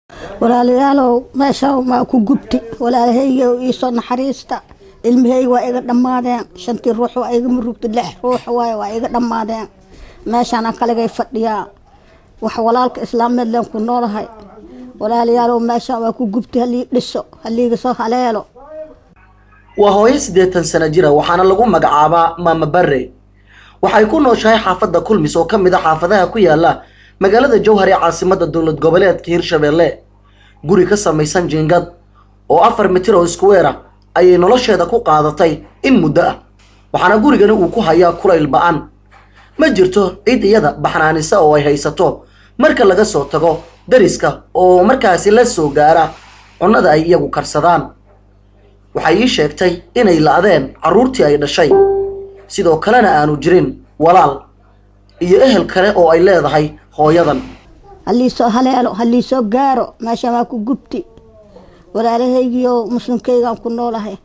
walaalayaalow meesha maa ku gubti walaalahaygow iisoo naxariista ilmahayga waa iga dhammaadeen shantii ruux waa iga murugta lix ruux waay waa iga dhammaadeen meeshaana kaligay fadhiyaa wax walaalka islaameed leen ku noolahay walaalayaalow meeshaan waa ku gubti halii dhiso haliiga soo haleelo waa hooyo siddeetan sano jira waxaana lagu magacaabaa maama barre waxay ku nooshahay xaafadda kulmis oo ka mid a xaafadaha ku yaala magaalada jowhar ee caasimadda dowlad goboleedka hirshabeelle guri ka samaysan jiingad oo afar mitir oo iskuweer ah ayay nolosheeda ku qaadatay in muddo ah waxaana gurigani uu ku hayaa kulayl ba-an ma jirto cid iyada baxnaanisa oo ay haysato marka laga soo tago dariska oo markaasi la soo gaara cunnada ay iyagu karsadaan waxay ii sheegtay inay la-deen carruurtii ay dhashay sidoo kalena aanu jirin walaal iyo ehel kale oo ay leedahay hooyadan haliisoo haleelo haliisoo gaaro meeshaan waa ku gubti walaalahaygiio muslimkaygaan ku noolahay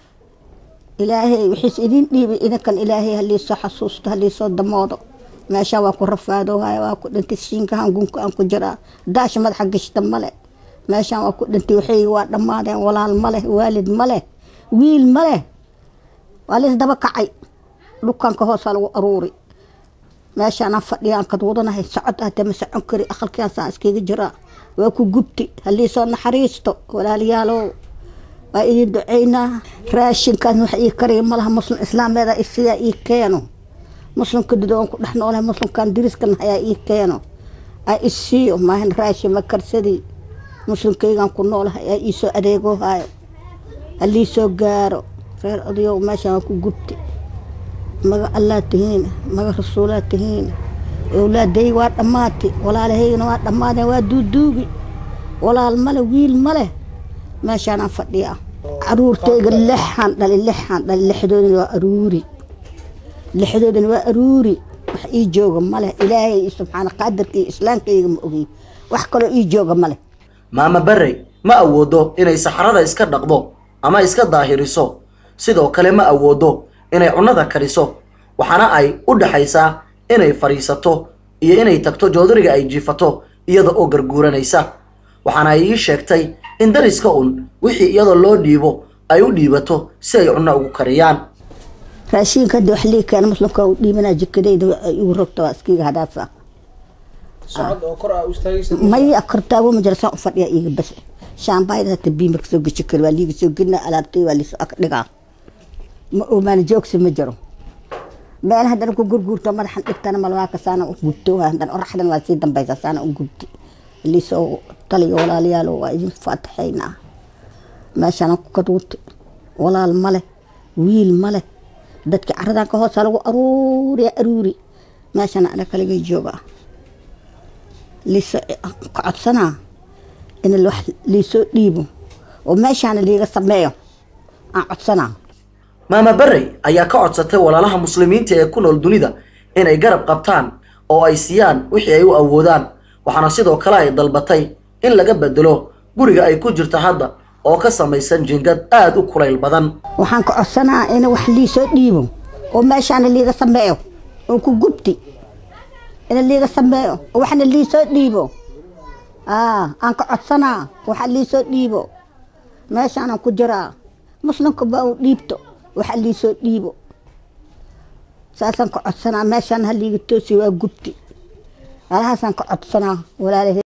ilaahay wixiis idin dhiibay idinkan ilaahay haliisoo xasuusto haliisoo damoodo meeshaan waa ku rafaadoohaya waa ku dhintay shiinkahan gunka aan ku jiraa daasha madaxa gashta male meeshaan waa ku dhintay waxayga waa dhammaadeen walaal maleh waalid maleh wiil maleh waa lays daba kacay dhukanka hoosaa lagu aruuri meeshaanaan fadhiyaan kad wadanahay socod hadee ma socon kari aqalkiaasaan iskaga jiraa waa ku gubti haliisoo naxariisto walaalayaalow waa idin duceynaa raashinkaas wax ii kariya malaha muslim islaameeda isiyaa ii keeno muslimka dudoon ku dhex noolahay muslimkan diriskan hayaa ii keeno aa isiiyo maahan raashin ma karsadii muslimkaygaan ku noolahay aa iisoo adeegoohayo haliisoo gaaro reer odayow meeshaan waa ku gubti maga allaa tihiin maga rasuulaa tihiin owlaadayga waa dhammaati walaalahaygana waa dhammaadeen waa duuduugi walaal male wiil maleh meeshaanaan fadhiyaa caruurtayga lixaan dhali lixaan dhali lixdoodana waa aruuri lixdoodana waa aruuri wax ii jooga maleh ilaahay subxaana qaadarka iyo islaamkayga ma ogey wax kaloo ii jooga maleh maama barre ma awoodo inay saxarada iska dhaqdo ama iska daahiriso sidoo kale ma awoodo inay cunnada kariso waxaana ay u dhaxaysaa inay fadhiisato iyo inay tagto joodariga ay jiifato iyada oo garguuranaysa waxaana ay ii sheegtay in dariska un wixii iyadoo loo dhiibo ay u dhiibato si ay cunno ugu kariyaan raashiinka hadii wax lii keena muslimka u dhiibanaa jikadayda ay igu rogta waa iskiga hadaasa maya kortaago ma jira saan u fadhiyaa iiga bas shaambaayda hata bii marka soo geshi kari waa liiga soo gelina alaabtay waa liisoo ag dhigaa ma oomaana joogsi ma jiro meel haddana ku gurguurto madaxan dhigtana malwaaka saana u gubto haddana oraxdan waa sii dambaysa saana u gubti liisoo taliyo walaalayaalo waa idin faataxaynaa meeshaana ku kaduuti walaal male wiil male dadki caradan ka hoosa lagu aruuriya aruuri meeshana ana kaligay jooga liisoo ka codsanaa in wax liisoo dhiibo oo meeshaana liiga sameeyo aan codsanaa maama barrey ayaa ka codsatay walaalaha muslimiinta ee ku nool dunida inay garab qabtaan oo ay siiyaan wixii ay u awoodaan waxaana sidoo kale ay dalbatay in laga bedelo guriga ay ku jirto hadda oo ka samaysan jingad aada u kulayl badan waxaan ka codsanaa in wax liisoo dhiibo oo meeshaana liiga sameeyo oo ku gubti in liiga sameeyo oo waxna liisoo dhiibo aan ka codsanaa waxa liisoo dhiibo meeshaanan ku jiraa muslimka baa u dhiibto waxa liisoo dhiibo saasaan ka codsanaa meeshaan haliiga toosi waa gubti alahaasaan ka codsanaa walaalahe